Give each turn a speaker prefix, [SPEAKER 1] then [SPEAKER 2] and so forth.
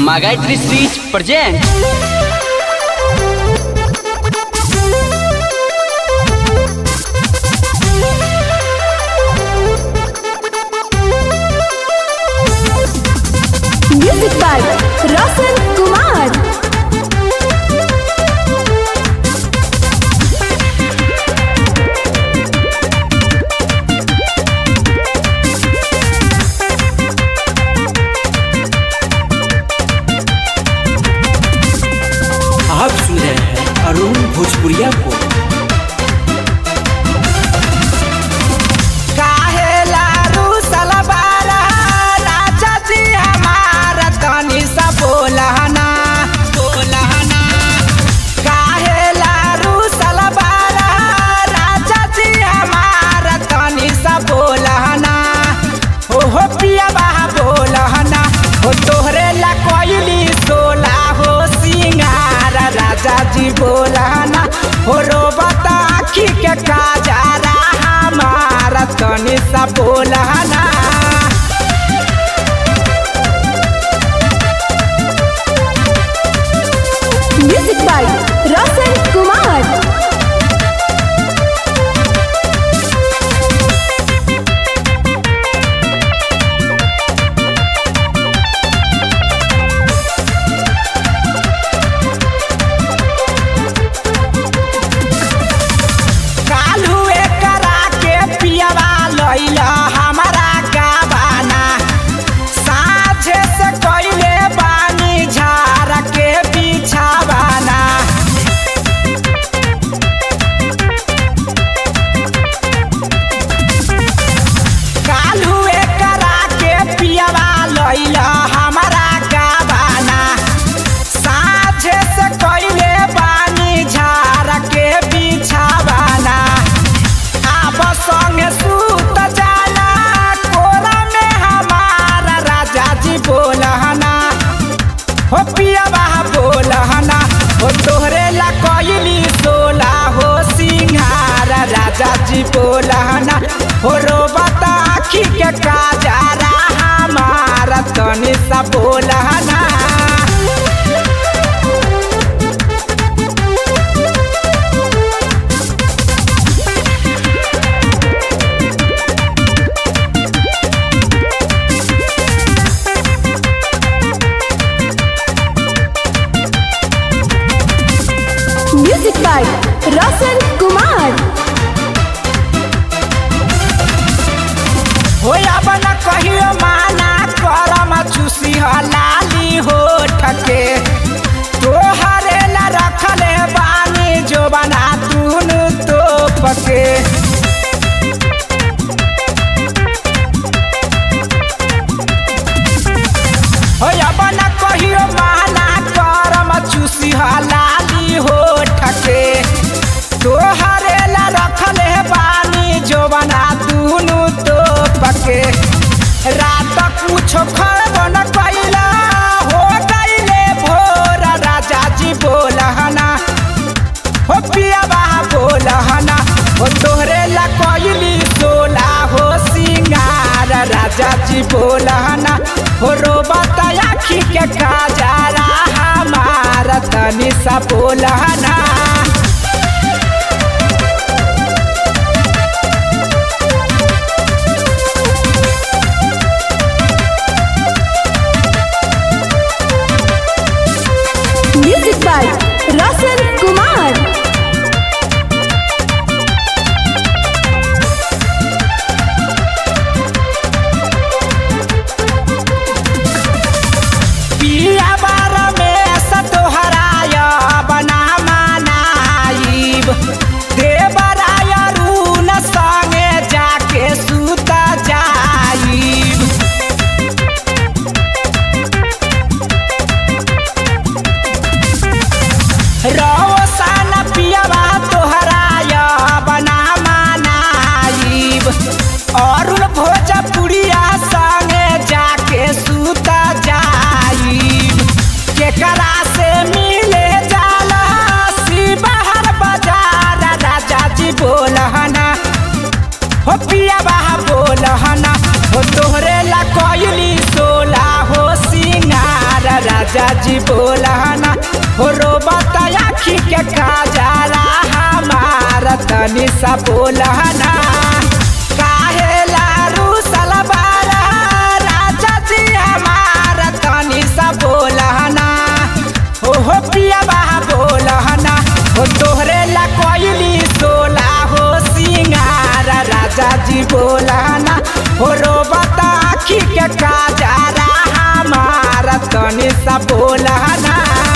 [SPEAKER 1] Магайтри Street presents
[SPEAKER 2] Music by Roshan Kumar.
[SPEAKER 3] आप सुन रहे हैं अरुण भोजपुरिया को
[SPEAKER 4] काहे लारू सलवारा राजा जी हमारा तनी सा बोलहना बोलहना काहे लारू सलवारा राजा जी हमारा तनी सा बोलहना ओ हो पिया बाहा बोलहना हो तोहरे ला कोइली सोला हो सिंगार राजा जी बोलहना हो रोबता आखी के काजारा हमारा तनी सा बोलहना
[SPEAKER 2] Music by Roshan Kumar.
[SPEAKER 4] कालू करा के पियवा लैला हमारा गावाना साझे से कइले बानी झार के बिछावाना कालू करा के पियवा लैला हमारा गावाना साझे से कइले बानी झार के बिछावाना आब संगे सूत जाना कोरा में हमारा राजा जी बोलहना हो पियाबा बोलहना हो तोहरे ला कइली सोला हो सिंहार राजा जी बोलहना हो रोबता आखी के काजारा हमारा तनी सा बोलहना
[SPEAKER 2] Music by Roshan Kumar.
[SPEAKER 4] हो अब न कहियो माना करम चूसी हलाली हो ठके तोहरे ला रखले बानी जो बना तून तो पके हो अब न कहियो माना करम चूसी हलाली हो ठके तोहरे ला रखले बानी जो बना दूनु तो पके रात कुछो खरब न कैला हो गईले भोर राजा जी बोलहना हो पियाबा बोलहना हो तोहरे ला कैली सोला हो सिंगार राजा जी बोलहना हो रोबता आखी के काजारा हमारा तनी सा बोलहना
[SPEAKER 2] Music by Roshan Kumar.
[SPEAKER 4] पिया बार में सतोहराय बना मनाइब देवराय रून संगे जाके सुत जाइब रौसन पियवा तोहराय बना मनाइब अरुण भोजपुरिया संगे जाके सुत जाइब केकरा से मिले जाला शिवहर बाजार राजा जी बोलहना हो पियाबा बोलहना हो तोहरे ला कइली सोला हो सिंगार राजा जी बोलना हो रोबत आखी के काजरा हमार तनी सा बोलना काहे लारू सलवारा राजा जी हमार तनी सा बोलना हो हो पिया बा बोलना हो तोहरे ला कोइली सोला हो सिंगार राजा जी बोलना हो रोबत आखी के काजरा हमार तनी सा बोलना